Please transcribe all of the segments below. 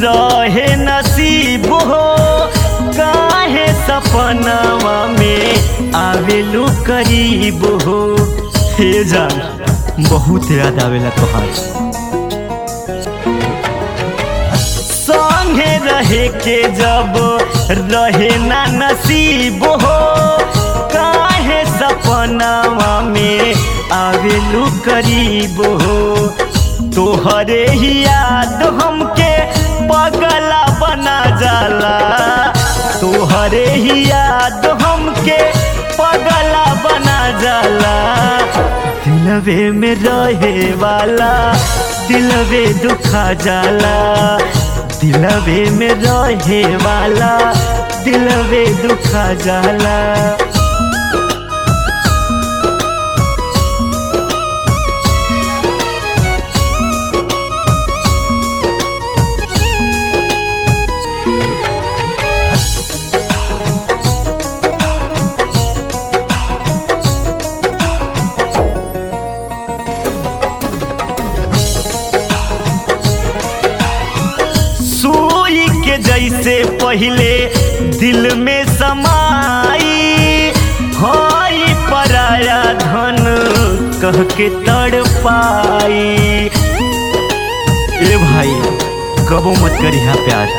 रहे नसीब हो काहे सपनावा में आवेलू करीब हो हे जान बहुत याद आवेला तोहार संगे रहे के जब रहे ना नसीब हो काहे सपनावा में आवेलू करीब हो तोहरे ही याद हमके पगला बना जाला तोहरे ही याद हमके पगला बना जाला दिलवे में रहे वाला दिलवे दुखा जाला दिलवे में रहे वाला दिलवे दुखा जाला सुई के जैसे पहले दिल में समाई हई पराया धन कह के तड़ पाई ए भाई कबो मत करिहा प्यार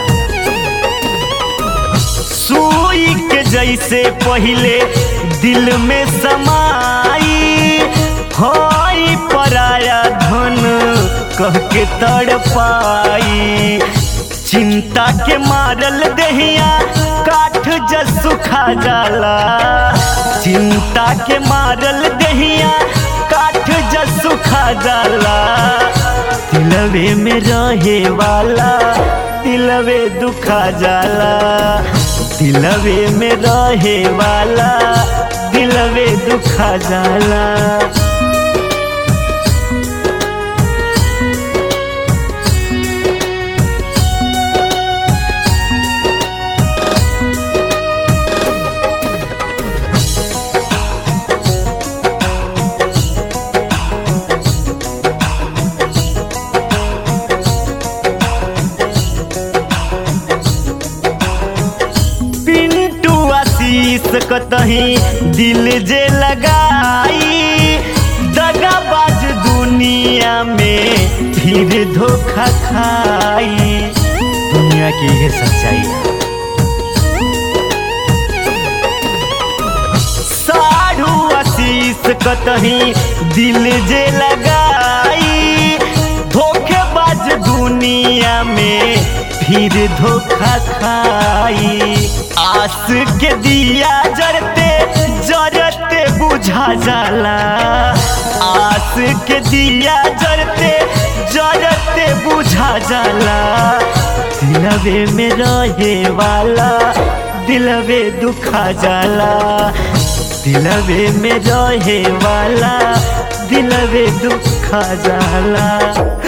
सुई के जैसे पहले दिल में समाई हई पराया धन कह के तड़ पाई चिंता के मारल दहिया काठ जस सुखा जाला चिंता के मारल दहिया काठ जस सुखा जाला दिलवे में रहे वाला दिलवे दुखा जाला दिलवे में रहे वाला दिलवे दुखा जाला पिंटू आशीष कतही दिल जे लगाई दगाबाज दुनिया में फिर धोखा खाई दुनिया की ये सच्चाई है साढ़ू आशीष कतही दिल जे लगाई धोखेबाज दुनिया में फिर धोखा खाई आस के दिया जरते जरते बुझा जाला आस के दिया जरते जरते बुझा जाला दिलवे में रहे वाला दिलवे दुखा जाला दिलवे में रहे वाला दिलवे दुखा जाला